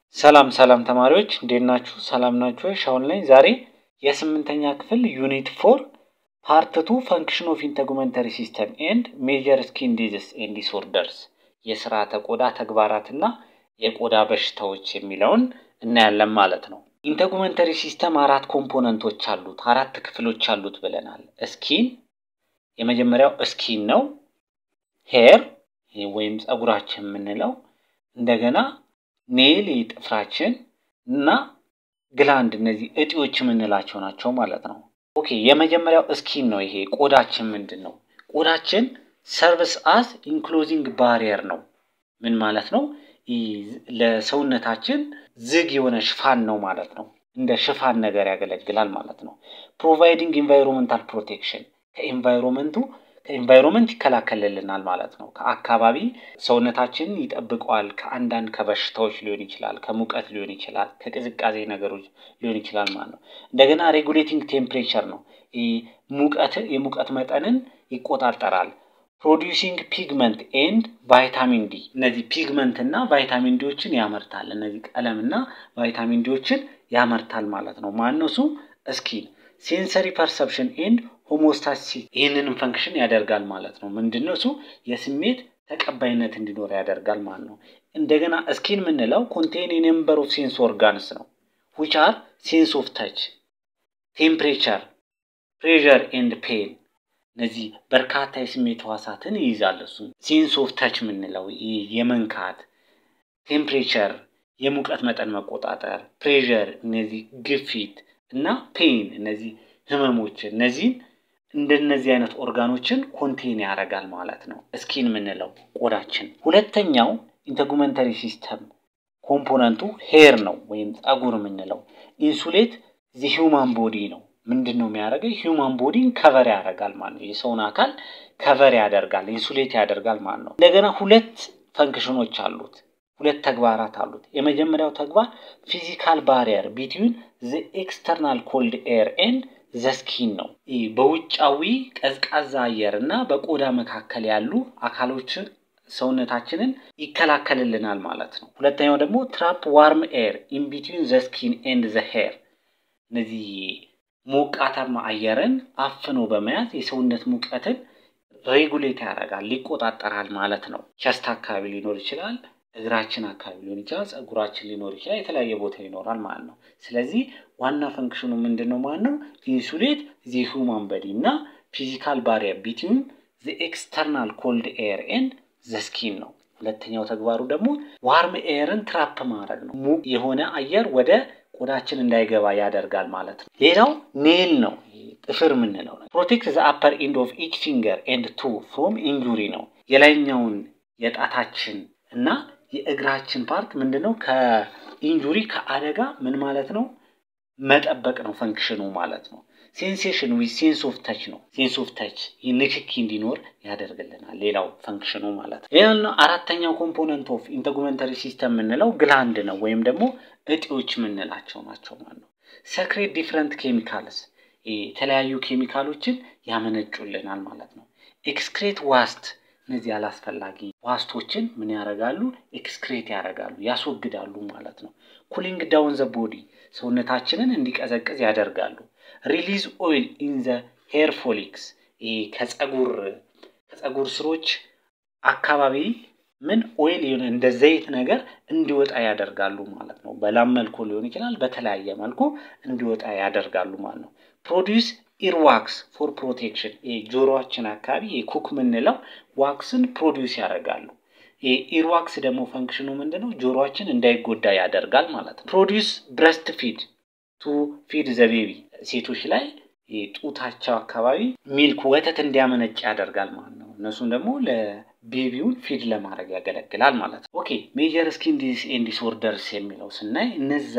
ሰላም ሰላም ተማሪዎች እንዴት ናችሁ? ሰላም ናችሁ ወይ? ሻውን ላይ ዛሬ የስምንተኛ ክፍል ዩኒት ፎር ፓርት ቱ ፈንክሽን ኦፍ ኢንተጉመንተሪ ሲስተም ኤንድ ሜጀር ስኪን ዲዚዝ ኤንድ ዲስኦርደርስ የስርዓተ ቆዳ ተግባራትና የቆዳ በሽታዎች የሚለውን እናያለን ማለት ነው። ኢንተጉመንተሪ ሲስተም አራት ኮምፖነንቶች አሉት፣ አራት ክፍሎች አሉት ብለናል። ስኪን የመጀመሪያው ስኪን ነው። ሄር ወይም ፀጉራችን የምንለው እንደገና ኔል ጥፍራችን እና ግላንድ እነዚህ እጢዎች የምንላቸው ናቸው ማለት ነው። ኦኬ የመጀመሪያው ስኪን ነው። ይሄ ቆዳችን ምንድን ነው? ቆዳችን ሰርቪስ አስ ኢንክሎዚንግ ባሪየር ነው። ምን ማለት ነው? ለሰውነታችን ዝግ የሆነ ሽፋን ነው ማለት ነው። እንደ ሽፋን ነገር ያገለግላል ማለት ነው። ፕሮቫይዲንግ ኢንቫይሮንመንታል ፕሮቴክሽን ከኢንቫይሮንመንቱ ከኢንቫይሮንመንት ይከላከልልናል ማለት ነው። ከአካባቢ ሰውነታችንን ይጠብቀዋል። ከአንዳንድ ከበሽታዎች ሊሆን ይችላል፣ ከሙቀት ሊሆን ይችላል፣ ከቅዝቃዜ ነገሮች ሊሆን ይችላል ማለት ነው። እንደገና ሬጉሌቲንግ ቴምፕሬቸር ነው። ሙቀት የሙቀት መጠንን ይቆጣጠራል። ፕሮዲውሲንግ ፒግመንት ኤንድ ቫይታሚን ዲ እነዚህ ፒግመንት እና ቫይታሚን ዲዎችን ያመርታል። እነዚህ ቀለም እና ቫይታሚን ዲዎችን ያመርታል ማለት ነው። ማነሱ ስኪን ሴንሰሪ ፐርሰፕሽን ኤንድ ሆሞስታሲስ ይህንንም ፈንክሽን ያደርጋል ማለት ነው። ምንድነው እሱ የስሜት ተቀባይነት እንዲኖር ያደርጋል ማለት ነው። እንደገና ስኪን የምንለው ኮንቴን ነምበር ኦፍ ሴንስ ኦርጋንስ ነው ዊች አር ሴንስ ኦፍ ተች፣ ቴምፕሬቸር፣ ፕሬዠር ኤንድ ፔን እነዚህ በርካታ የስሜት ህዋሳትን ይይዛል። እሱ ሴንስ ኦፍ ተች የምንለው የመንካት፣ ቴምፕሬቸር የሙቀት መጠን መቆጣጠር፣ ፕሬዠር እነዚህ ግፊት እና ፔን እነዚህ ህመሞች እነዚህን እንደነዚህ አይነት ኦርጋኖችን ኮንቴን ያደርጋል ማለት ነው። ስኪን የምንለው ቆዳችን። ሁለተኛው ኢንተጉመንተሪ ሲስተም ኮምፖነንቱ ሄር ነው ወይም ፀጉር የምንለው ኢንሱሌት ዚ ሂውማን ቦዲ ነው። ምንድን ነው የሚያደርገው? ሂውማን ቦዲን ከቨር ያደርጋል ማለት ነው። የሰውን አካል ከቨር ያደርጋል፣ ኢንሱሌት ያደርጋል ማለት ነው። እንደገና ሁለት ፈንክሽኖች አሉት፣ ሁለት ተግባራት አሉት። የመጀመሪያው ተግባር ፊዚካል ባሪየር ቢትዊን ዘ ኤክስተርናል ኮልድ ኤር ኤንድ ዘስኪን ነው። በውጫዊ ቀዝቃዛ አየር እና በቆዳ መካከል ያሉ አካሎችን ሰውነታችንን ይከላከልልናል ማለት ነው። ሁለተኛው ደግሞ ትራፕ ዋርም ኤር ኢን ቢትዊን ዘስኪን ኤንድ ዘ ሄር እነዚህ ሞቃታማ አየርን አፍኖ በመያዝ የሰውነት ሙቀትን ሬጉሌት ያደርጋል፣ ሊቆጣጠራል ማለት ነው። ቸስት አካባቢ ሊኖር ይችላል፣ እግራችን አካባቢ ሊሆን ይችላል፣ ፀጉራችን ሊኖር ይችላል፣ የተለያየ ቦታ ይኖራል ማለት ነው። ስለዚህ ዋና ፈንክሽኑ ምንድን ነው ማለት ነው? ኢንሱሌት ዚ ሁማን በዲ እና ፊዚካል ባሪየር ቢትዊን ዘ ኤክስተርናል ኮልድ ኤር ኤንድ ዘ ስኪን ነው። ሁለተኛው ተግባሩ ደግሞ ዋርም ኤርን ትራፕ ማድረግ ነው። ሙቅ የሆነ አየር ወደ ቆዳችን እንዳይገባ ያደርጋል ማለት ነው። ሌላው ኔል ነው፣ ጥፍር የምንለው ነው። ፕሮቴክት ዘ አፐር ኢንድ ኦፍ ኢች ፊንገር ኤንድ ቱ ፍሮም ኢንጁሪ ነው። የላይኛውን የጣታችን እና የእግራችን ፓርት ምንድነው ከኢንጁሪ ከአደጋ ምን ማለት ነው መጠበቅ ነው ፈንክሽኑ ማለት ነው። ሴንሴሽን ዊዝ ሴንስ ኦፍ ተች ነው። ሴንስ ኦፍ ተች ንክኪ እንዲኖር ያደርግልናል። ሌላው ፈንክሽኑ ማለት ነው። ሌላው አራተኛው ኮምፖነንት ኦፍ ኢንተጉመንተሪ ሲስተም የምንለው ግላንድ ነው ወይም ደግሞ እጢዎች የምንላቸው ናቸው ማለት ነው። ሰክሬት ዲፍረንት ኬሚካልስ የተለያዩ ኬሚካሎችን ያመነጩልናል ማለት ነው። ኤክስክሬት ዋስት እነዚህ አላስፈላጊ ዋስቶችን ምን ያደርጋሉ? ኤክስክሬት ያደርጋሉ፣ ያስወግዳሉ ማለት ነው። ኩሊንግ ዳውን ዘ ቦዲ ሰውነታችንን እንዲቀዘቅዝ ያደርጋሉ። ሪሊዝ ኦይል ኢን ዘ ሄር ፎሊክስ ከፀጉር ከፀጉር ስሮች አካባቢ ምን ኦይል የሆነ እንደ ዘይት ነገር እንዲወጣ ያደርጋሉ ማለት ነው። በላም መልኩ ሊሆን ይችላል፣ በተለያየ መልኩ እንዲወጣ ያደርጋሉ ማለት ነው። ፕሮዲውስ ኢር ዋክስ ፎር ፕሮቴክሽን ጆሮችን አካባቢ ኩክ የምንለው ዋክስን ፕሮዲውስ ያደርጋሉ። ኢር ዋክስ ደግሞ ፈንክሽኑ ምንድነው? ጆሮችን እንዳይጎዳ ያደርጋል ማለት ነው። ፕሮዲውስ ብረስት ፊድ ቱ ፊድ ዘ ቤቢ ሴቶች ላይ ጡታቸው አካባቢ ሚልክ ወተት እንዲያመነጭ ያደርጋል ማለት ነው። እነሱም ደግሞ ለቤቢውን ፊድ ለማድረግ ያገለግላል ማለት ነው። ኦኬ ሜጀር ስኪን ዲዚዝ ኤንድ ዲስኦርደርስ የሚለው ስናይ እነዛ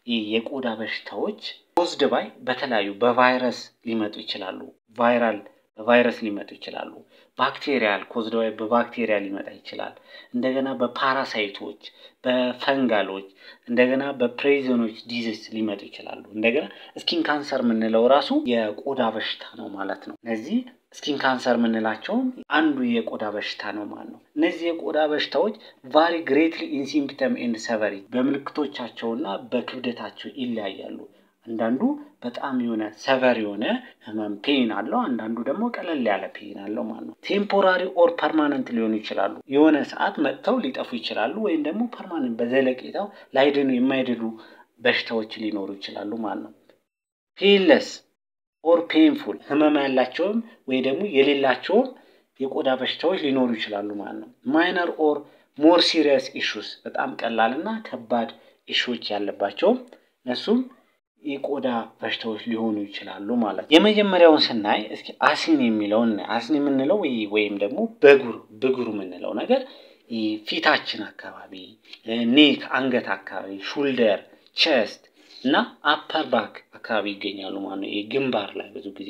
የቆዳ በሽታዎች ፖዝድ ባይ በተለያዩ በቫይረስ ሊመጡ ይችላሉ። ቫይራል በቫይረስ ሊመጡ ይችላሉ። ባክቴሪያል ኮዝድ ባይ በባክቴሪያ ሊመጣ ይችላል። እንደገና በፓራሳይቶች፣ በፈንጋሎች፣ እንደገና በፕሬዘኖች ዲዚዝ ሊመጡ ይችላሉ። እንደገና ስኪን ካንሰር የምንለው ራሱ የቆዳ በሽታ ነው ማለት ነው። እነዚህ ስኪን ካንሰር የምንላቸውም አንዱ የቆዳ በሽታ ነው ማለት ነው። እነዚህ የቆዳ በሽታዎች ቫሪ ግሬትሊ ኢን ሲምፕተም ኤንድ ሰቨሪ በምልክቶቻቸውና በክብደታቸው ይለያያሉ። አንዳንዱ በጣም የሆነ ሰቨር የሆነ ህመም ፔን አለው። አንዳንዱ ደግሞ ቀለል ያለ ፔን አለው ማለት ነው። ቴምፖራሪ ኦር ፐርማነንት ሊሆኑ ይችላሉ። የሆነ ሰዓት መጥተው ሊጠፉ ይችላሉ። ወይም ደግሞ ፐርማነንት በዘለቄታው ላይድኑ የማይድኑ በሽታዎች ሊኖሩ ይችላሉ ማለት ነው። ፔንለስ ኦር ፔንፉል ህመም ያላቸውም ወይ ደግሞ የሌላቸውም የቆዳ በሽታዎች ሊኖሩ ይችላሉ ማለት ነው። ማይነር ኦር ሞር ሲሪየስ ኢሹስ በጣም ቀላልና ከባድ ኢሹዎች ያለባቸውም እነሱም የቆዳ በሽታዎች ሊሆኑ ይችላሉ ማለት ነው። የመጀመሪያውን ስናይ እስኪ አሲን የሚለውን አሲን የምንለው ወይም ደግሞ በጉር ብጉር የምንለው ነገር ፊታችን አካባቢ፣ ኔክ አንገት አካባቢ፣ ሹልደር፣ ቸስት እና አፐር ባክ አካባቢ ይገኛሉ ማለት ነው። ግንባር ላይ ብዙ ጊዜ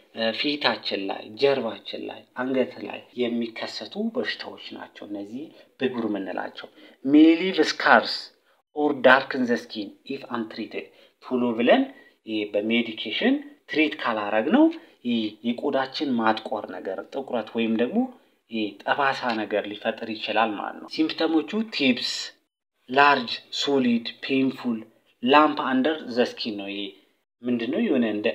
ፊታችን ላይ፣ ጀርባችን ላይ፣ አንገት ላይ የሚከሰቱ በሽታዎች ናቸው። እነዚህ ብጉር የምንላቸው ሜሊቭ ስካርስ ኦር ዳርክን ዘ ስኪን ኢፍ አንትሪትድ ቶሎ ብለን በሜዲኬሽን ትሪት ካላረግ ነው የቆዳችን ማጥቆር ነገር ጥቁረት ወይም ደግሞ ጠባሳ ነገር ሊፈጥር ይችላል ማለት ነው። ሲምፕተሞቹ ቲፕስ፣ ላርጅ ሶሊድ ፔንፉል ላምፕ አንደር ዘ ስኪን ነው። ይሄ ምንድን ነው? የሆነ እንደ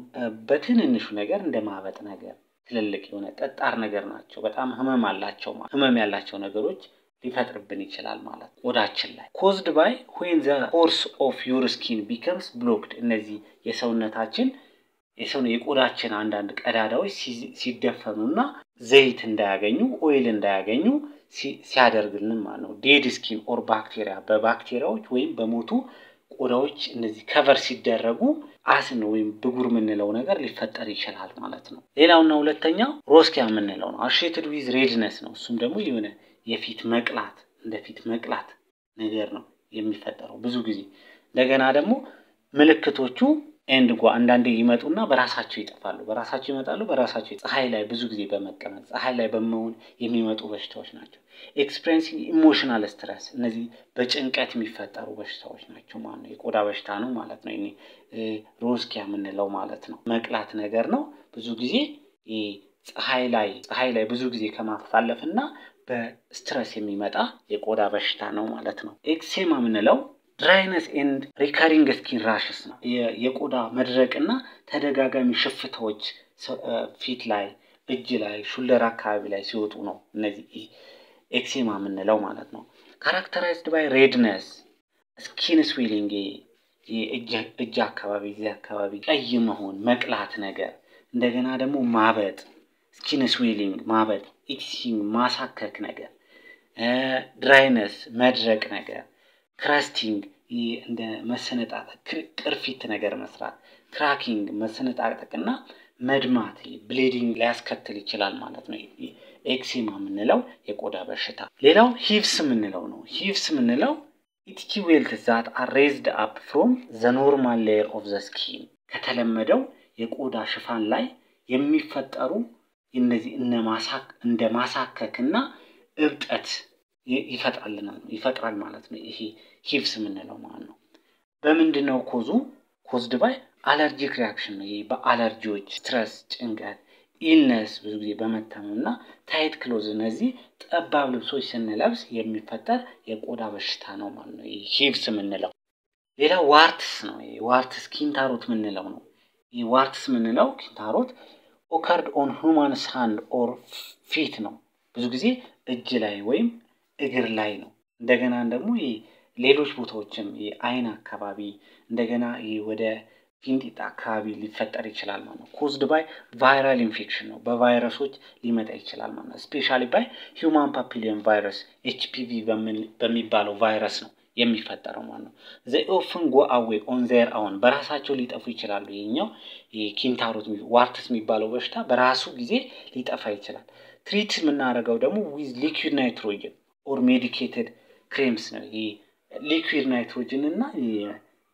በትንንሹ ነገር እንደ ማበጥ ነገር ትልልቅ የሆነ ጠጣር ነገር ናቸው። በጣም ህመም አላቸው። ህመም ያላቸው ነገሮች ሊፈጥርብን ይችላል ማለት ቆዳችን ላይ ኮዝድ ባይ ዌን ዘ ኮርስ ኦፍ ዩር ስኪን ቢከምስ ብሎክድ እነዚህ የሰውነታችን የሰው የቆዳችን አንዳንድ ቀዳዳዎች ሲደፈኑና ዘይት እንዳያገኙ ኦይል እንዳያገኙ ሲያደርግልን ማለት ነው። ዴድ ስኪን ኦር ባክቴሪያ በባክቴሪያዎች ወይም በሞቱ ቆዳዎች እነዚህ ከቨር ሲደረጉ አስን ወይም ብጉር የምንለው ነገር ሊፈጠር ይችላል ማለት ነው። ሌላውና ሁለተኛው ሮስኪያ የምንለው ነው። አሼትድ ዊዝ ሬድነስ ነው። እሱም ደግሞ የሆነ የፊት መቅላት እንደ ፊት መቅላት ነገር ነው የሚፈጠረው ብዙ ጊዜ። እንደገና ደግሞ ምልክቶቹ ኤንድ ጓ አንዳንዴ ይመጡና በራሳቸው ይጠፋሉ። በራሳቸው ይመጣሉ። በራሳቸው ፀሐይ ላይ ብዙ ጊዜ በመቀመጥ ፀሐይ ላይ በመሆን የሚመጡ በሽታዎች ናቸው። ኤክስፔሪንሲንግ ኢሞሽናል ስትረስ እነዚህ በጭንቀት የሚፈጠሩ በሽታዎች ናቸው ማለት ነው። የቆዳ በሽታ ነው ማለት ነው። ሮስኪያ የምንለው ማለት ነው። መቅላት ነገር ነው ብዙ ጊዜ ፀሐይ ላይ ፀሐይ ላይ ብዙ ጊዜ ከማሳለፍ እና በስትረስ የሚመጣ የቆዳ በሽታ ነው ማለት ነው። ኤክሴማ የምንለው ድራይነስ ኤንድ ሪከሪንግ ስኪን ራሽስ ነው። የቆዳ መድረቅና ተደጋጋሚ ሽፍታዎች ፊት ላይ፣ እጅ ላይ፣ ሹለር አካባቢ ላይ ሲወጡ ነው እነዚህ ኤክሴማ የምንለው ማለት ነው። ካራክተራይዝድ ባይ ሬድነስ፣ ስኪን ስዊሊንግ እጅ አካባቢ እዚህ አካባቢ ቀይ መሆን፣ መቅላት ነገር እንደገና ደግሞ ማበጥ ስኪን ስዊሊንግ ማበጥ፣ ኢቲሲንግ ማሳከክ ነገር፣ ድራይነስ መድረቅ ነገር፣ ክራስቲንግ እንደ መሰነጣጠቅ ቅርፊት ነገር መስራት፣ ክራኪንግ መሰነጣጠቅና መድማት ብሌዲንግ ሊያስከትል ይችላል ማለት ነው። ኤክሲማ የምንለው የቆዳ በሽታ። ሌላው ሂቭስ የምንለው ነው። ሂቭስ የምንለው ኢቲኪ ዌልት ዛት አር ሬዝድ አፕ ፍሮም ዘ ኖርማል ሌየር ኦፍ ዘ ስኪን ከተለመደው የቆዳ ሽፋን ላይ የሚፈጠሩ እነዚህ እነ ማሳክ እንደ ማሳከክ እና እብጠት ይፈጥራልናል ይፈጥራል ማለት ነው። ይሄ ሂቭስ የምንለው ማለት ነው። በምንድን ነው ኮዙ? ኮዝድ ባይ አለርጂክ ሪያክሽን ነው። ይሄ በአለርጂዎች ስትረስ፣ ጭንቀት፣ ኢልነስ ብዙ ጊዜ በመታመም እና ታይት ክሎዝ እነዚህ ጠባብ ልብሶች ስንለብስ የሚፈጠር የቆዳ በሽታ ነው ማለት ነው። ይሄ ሂቭስ የምንለው ሌላ ዋርትስ ነው። ይሄ ዋርትስ ኪንታሮት የምንለው ነው። ይህ ዋርትስ የምንለው ኪንታሮት ኦከርድ ኦን ሁማንስ ሃንድ ኦር ፊት ነው። ብዙ ጊዜ እጅ ላይ ወይም እግር ላይ ነው። እንደገና ደግሞ ሌሎች ቦታዎችም የአይን አካባቢ እንደገና ወደ ፊንጢጣ አካባቢ ሊፈጠር ይችላል ማለት ነው። ኮዝድ ባይ ቫይራል ኢንፌክሽን ነው። በቫይረሶች ሊመጣ ይችላል ማለት ነው። ስፔሻሊ ባይ ሂውማን ፓፒሊዮን ቫይረስ ኤችፒቪ በሚባለው ቫይረስ ነው የሚፈጠረው ማለት ነው። ዘ ኦፍን ጎ አዌ ኦን ዜር አሁን በራሳቸው ሊጠፉ ይችላሉ። ይሄኛው ኪንታሮት ዋርትስ የሚባለው በሽታ በራሱ ጊዜ ሊጠፋ ይችላል። ትሪት የምናደርገው ደግሞ ዊዝ ሊኩዊድ ናይትሮጅን ኦር ሜዲኬትድ ክሬምስ ነው። ይሄ ሊኩዊድ ናይትሮጅን እና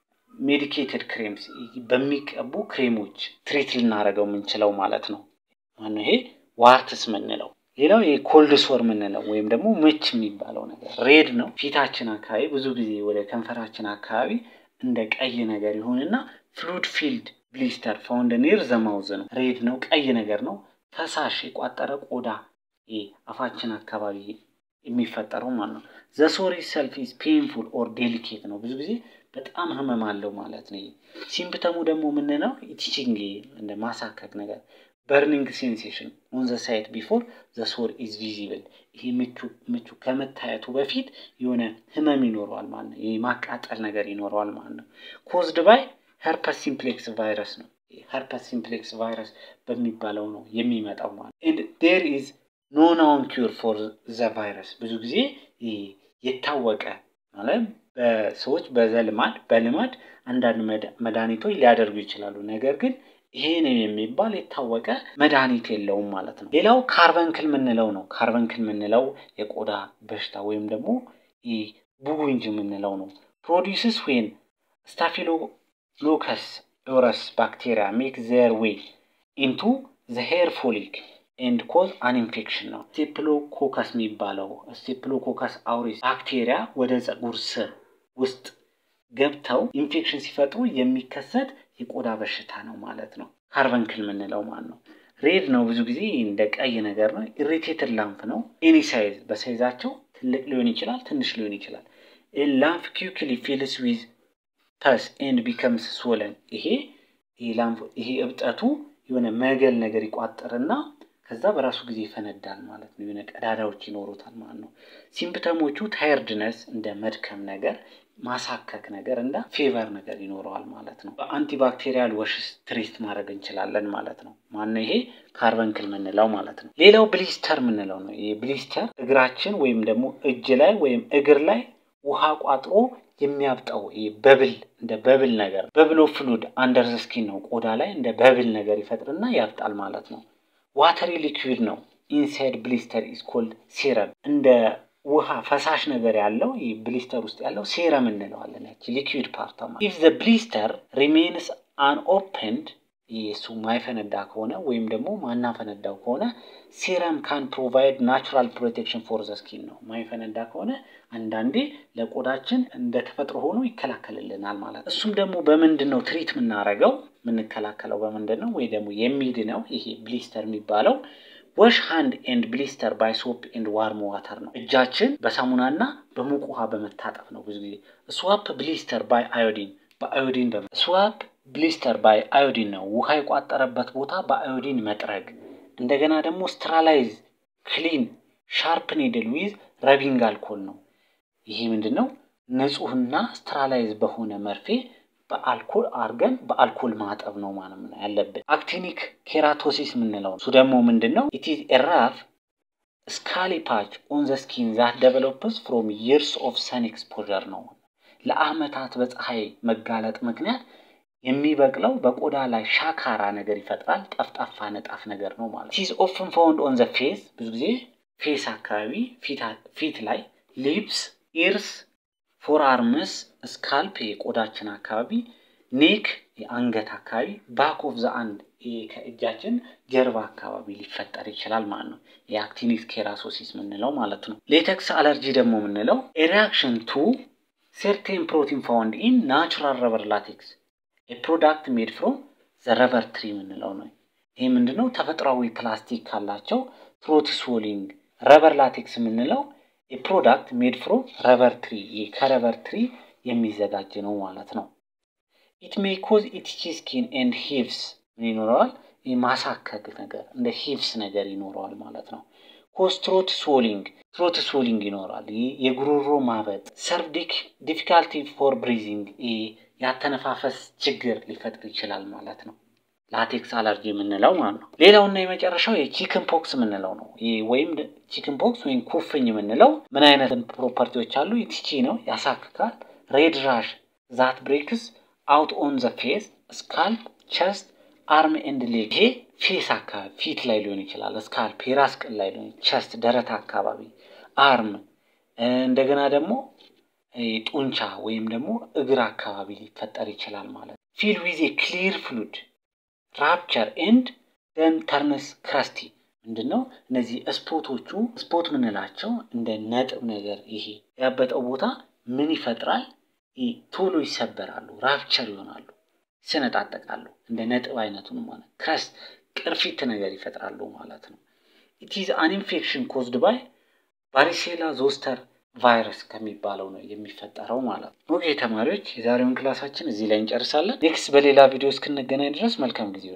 ሜዲኬትድ ክሬምስ በሚቀቡ ክሬሞች ትሪት ልናደርገው የምንችለው ማለት ነው። ማነው ይሄ ዋርትስ ምንለው። ሌላው ይሄ ኮልድ ሶር ምንለው ወይም ደግሞ ምች የሚባለው ነገር ሬድ ነው። ፊታችን አካባቢ ብዙ ጊዜ ወደ ከንፈራችን አካባቢ እንደ ቀይ ነገር ይሆንና ፍሉድ ፊልድ ብሊስተር ፋውንድ ኒር ዘማውዝ ነው። ሬድ ነው፣ ቀይ ነገር ነው። ፈሳሽ የቋጠረ ቆዳ አፋችን አካባቢ የሚፈጠረው ማለት ነው። ዘሶሪ ሰልፍ ኢዝ ፔንፉል ኦር ዴሊኬት ነው። ብዙ ጊዜ በጣም ህመም አለው ማለት ነው። ሲምፕተሙ ደግሞ ምንነው ኢቲቺንግ እንደ ማሳከክ ነገር በርኒንግ ሴንሴሽን ኦን ዘ ሳይት ቢፎር ዘ ሶር ኢዝ ቪዚብል። ይሄ ምቹ ምቹ ከመታየቱ በፊት የሆነ ህመም ይኖረዋል ማለት ነው። የማቃጠል ነገር ይኖረዋል ማለት ነው። ኮዝድ ባይ ሄርፐስ ሲምፕሌክስ ቫይረስ ነው። ሄርፐስ ሲምፕሌክስ ቫይረስ በሚባለው ነው የሚመጣው ማለት ኤንድ ዴር ኢዝ ኖ ናውን ኪውር ፎር ዘ ቫይረስ። ብዙ ጊዜ የታወቀ ማለት በሰዎች በዘልማድ በልማድ አንዳንድ መድኃኒቶች ሊያደርጉ ይችላሉ። ነገር ግን ይሄ ነው የሚባል የታወቀ መድኃኒት የለውም ማለት ነው። ሌላው ካርበንክል የምንለው ነው። ካርበንክል የምንለው የቆዳ በሽታ ወይም ደግሞ ቡጉንጅ የምንለው ነው። ፕሮዲውስስ ዌን ስታፊሎሎከስ ኦረስ ባክቴሪያ ሜክ ዘር ዌይ ኢንቱ ዘ ሄር ፎሊክ ኤንድ ኮዝ አን ኢንፌክሽን ነው። ስቴፕሎኮከስ የሚባለው ስቴፕሎኮከስ አውሪስ ባክቴሪያ ወደ ፀጉር ስር ውስጥ ገብተው ኢንፌክሽን ሲፈጥሩ የሚከሰት የቆዳ በሽታ ነው ማለት ነው። ካርበንክል የምንለው ማለት ነው። ሬድ ነው፣ ብዙ ጊዜ እንደ ቀይ ነገር ነው። ኢሪቴትድ ላምፕ ነው። ኤኒ ሳይዝ በሳይዛቸው ትልቅ ሊሆን ይችላል፣ ትንሽ ሊሆን ይችላል። ላምፕ ኪውክሊ ፊልስ ዊዝ ፐስ ኤንድ ቢከምስ ስወለን። ይሄ ይሄ እብጠቱ የሆነ መገል ነገር ይቋጥርና ከዛ በራሱ ጊዜ ይፈነዳል ማለት ነው። የሆነ ቀዳዳዎች ይኖሩታል ማለት ነው። ሲምፕተሞቹ ታይርድነስ እንደ መድከም ነገር ማሳከክ ነገር እንደ ፌቨር ነገር ይኖረዋል ማለት ነው። በአንቲባክቴሪያል ወሽስ ትሪት ማድረግ እንችላለን ማለት ነው። ማነው ይሄ ካርበንክል የምንለው ማለት ነው። ሌላው ብሊስተር የምንለው ነው። ይሄ ብሊስተር እግራችን ወይም ደግሞ እጅ ላይ ወይም እግር ላይ ውሃ ቋጥሮ የሚያብጠው ይሄ በብል እንደ በብል ነገር በብሎ ፍሉድ አንደር ዘ ስኪን ነው። ቆዳ ላይ እንደ በብል ነገር ይፈጥርና ያብጣል ማለት ነው። ዋተሪ ሊኩዊድ ነው። ኢንሳይድ ብሊስተር ኢዝ ኮልድ ሴረም እንደ ውሃ ፈሳሽ ነገር ያለው ይህ ብሊስተር ውስጥ ያለው ሴረም እንለዋለን። ያቺ ሊኩዊድ ፓርታ ኢፍ ዘ ብሊስተር ሪሜንስ አን ኦፕንድ እሱ ማይፈነዳ ከሆነ ወይም ደግሞ ማናፈነዳው ከሆነ ሴረም ካን ፕሮቫይድ ናቹራል ፕሮቴክሽን ፎር ዘ ስኪን ነው። ማይፈነዳ ከሆነ አንዳንዴ ለቆዳችን እንደ ተፈጥሮ ሆኖ ይከላከልልናል ማለት ነው። እሱም ደግሞ በምንድን ነው ትሪት የምናደርገው የምንከላከለው በምንድን ነው? ወይ ደግሞ የሚድነው ይሄ ብሊስተር የሚባለው ወሽ ሃንድ ኤንድ ብሊስተር ባይ ሶፕ ኤንድ ዋርም ዋተር ነው። እጃችን በሳሙናና በሙቅ ውሃ በመታጠብ ነው። ብዙ ጊዜ ስዋፕ ብሊስተር ባይ አዮዲን በአዮዲን በ ስዋፕ ብሊስተር ባይ አዮዲን ነው። ውሃ የቋጠረበት ቦታ በአዮዲን መጥረግ። እንደገና ደግሞ ስትራላይዝ ክሊን ሻርፕ ኒድል ዊዝ ረቢንግ አልኮል ነው። ይሄ ምንድን ነው? ንጹህና ስትራላይዝ በሆነ መርፌ በአልኮል አርገን በአልኮል ማጠብ ነው ማለት ነው ያለብን። አክቲኒክ ኬራቶሲስ የምንለው እሱ ደግሞ ምንድን ነው? ኢትዝ ኤራፍ ስካሊ ፓች ኦን ዘ ስኪን ዛት ደቨሎፕስ ፍሮም ይርስ ኦፍ ሰን ኤክስፖዠር ነው። ለአመታት በፀሐይ መጋለጥ ምክንያት የሚበቅለው በቆዳ ላይ ሻካራ ነገር ይፈጥራል። ጠፍጣፋ ነጣፍ ነገር ነው ማለት ነው። ኢትዝ ኦፍን ፋውንድ ኦን ዘ ፌስ ብዙ ጊዜ ፌስ አካባቢ ፊት ላይ ሊፕስ፣ ኢርስ ፎር አርምስ ስካልፕ የቆዳችን አካባቢ፣ ኔክ የአንገት አካባቢ፣ ባክ ኦፍ ዘ አንድ ከእጃችን ጀርባ አካባቢ ሊፈጠር ይችላል ማለት ነው። የአክቲኒክ ኬራሶሲስ የምንለው ማለት ነው። ሌተክስ አለርጂ ደግሞ የምንለው ሪያክሽን ቱ ሴርቴን ፕሮቲን ፋውንድ ኢን ናቹራል ረበር ላቴክስ የፕሮዳክት ሜድ ፍሮም ዘ ረበር ትሪ የምንለው ነው። ይህ ምንድነው? ተፈጥሯዊ ፕላስቲክ ካላቸው ትሮት ስዎሊንግ ረበር ላቴክስ የምንለው የፕሮዳክት ሜድ ፍሮም ረበር ትሪ ከረበር ትሪ የሚዘጋጅ ነው ማለት ነው። ኢት ሜይ ኮዝ ኢቲቺ ስኪን ኤንድ ሂቭስ ምን ይኖረዋል? ማሳከክ ነገር እንደ ሂቭስ ነገር ይኖረዋል ማለት ነው። ኮዝ ትሮት ስዎሊንግ ትሮት ስዎሊንግ ይኖራል። የጉሮሮ ማበጥ፣ ሰርዲክ ዲፊካልቲ ፎር ብሪዚንግ ያተነፋፈስ ችግር ሊፈጥር ይችላል ማለት ነው። ላቴክስ አለርጂ የምንለው ማለት ነው። ሌላውና የመጨረሻው የቺክን ፖክስ የምንለው ነው። ወይም ቺክን ፖክስ ወይም ኩፍኝ የምንለው ምን አይነት ፕሮፐርቲዎች አሉ? ኢቲቺ ነው፣ ያሳክካል። ሬድ ራሽ ዛት ብሬክስ አውት ኦን ዘ ፌስ ስካልፕ፣ ቸስት፣ አርም ኤንድ ሌግ። ይሄ ፌስ አካባቢ ፊት ላይ ሊሆን ይችላል። ስካልፕ የራስ ቅል ላይ ሊሆን ቸስት፣ ደረት አካባቢ፣ አርም እንደገና ደግሞ ጡንቻ ወይም ደግሞ እግር አካባቢ ሊፈጠር ይችላል ማለት ነው። ፊል ዊዝ ክሊር ፍሉድ ራፕቸር ኤንድ ደን ተርነስ ክረስቲ ምንድን ነው? እነዚህ ስፖቶቹ ስፖት ምንላቸው እንደ ነጥብ ነገር ይሄ ያበጠው ቦታ ምን ይፈጥራል? ቶሎ ይሰበራሉ፣ ራፕቸር ይሆናሉ፣ ይሰነጣጠቃሉ። እንደ ነጥብ አይነቱን ማለት ክረስት ቅርፊት ነገር ይፈጥራሉ ማለት ነው። ኢትዝ አን ኢንፌክሽን ኮዝድ ባይ ቫሪሴላ ዞስተር ቫይረስ ከሚባለው ነው የሚፈጠረው ማለት ነው። ኦኬ ተማሪዎች፣ የዛሬውን ክላሳችን እዚህ ላይ እንጨርሳለን። ኔክስት በሌላ ቪዲዮ እስክንገናኝ ድረስ መልካም ጊዜ